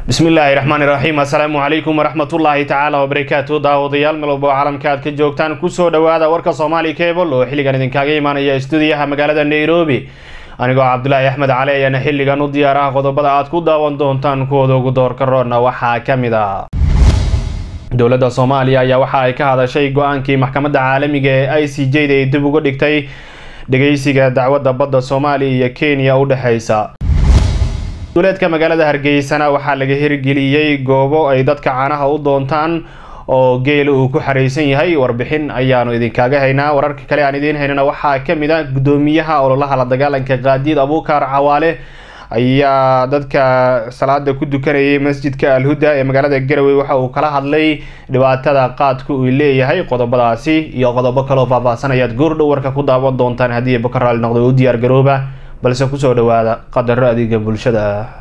bismillaahi raxmaani raxiim assalaamu calaykum waraxmatullaahi tacaala wabarakaatu daawadayaal melwalbo caalamka aad ka joogtaan kusoo dhawaada warka soomaali cable oo xilligan idinkaaga imaanaya stuudiyaha magaalada nairobi anigoo cabdulaahi axmed cali ayaana xilligan u diyaaraha qodobada aad ku daawan doontaan kuwooda ugu doorka roorna waxaa ka mid ah dowladda soomaaliya ayaa waxa ay ka hadashay go-aankii maxkamadda caalamiga ee i c j da ay dib uga dhigtay dhageysiga dacwadda badda soomaaliya iyo kenya u dhexeysa duleedka magaalada hargeysana waxaa laga hirgeliyey goobo ay dadka caanaha u doontaan oo geela uu ku xareysan yahay warbixin ayaanu idinkaaga haynaa wararka kale aan idiin haynana waxaa kamid a gudoomiyaha ololaha la dagaalanka qaadiid abuukar cawaale ayaa dadka salaada ku dukanayay masjidka alhuda ee magaalada garowe waxa uu kala hadlay dhibaatada qaadka uu leeyahay qodobadaasi iyo qodobo kaloo faahfaahsan ayaad goordhow warka ku daawan doontaan haddii baka raali noqdo u diyaar garooba balse kusoo dhawaada qadaro adeega bulshada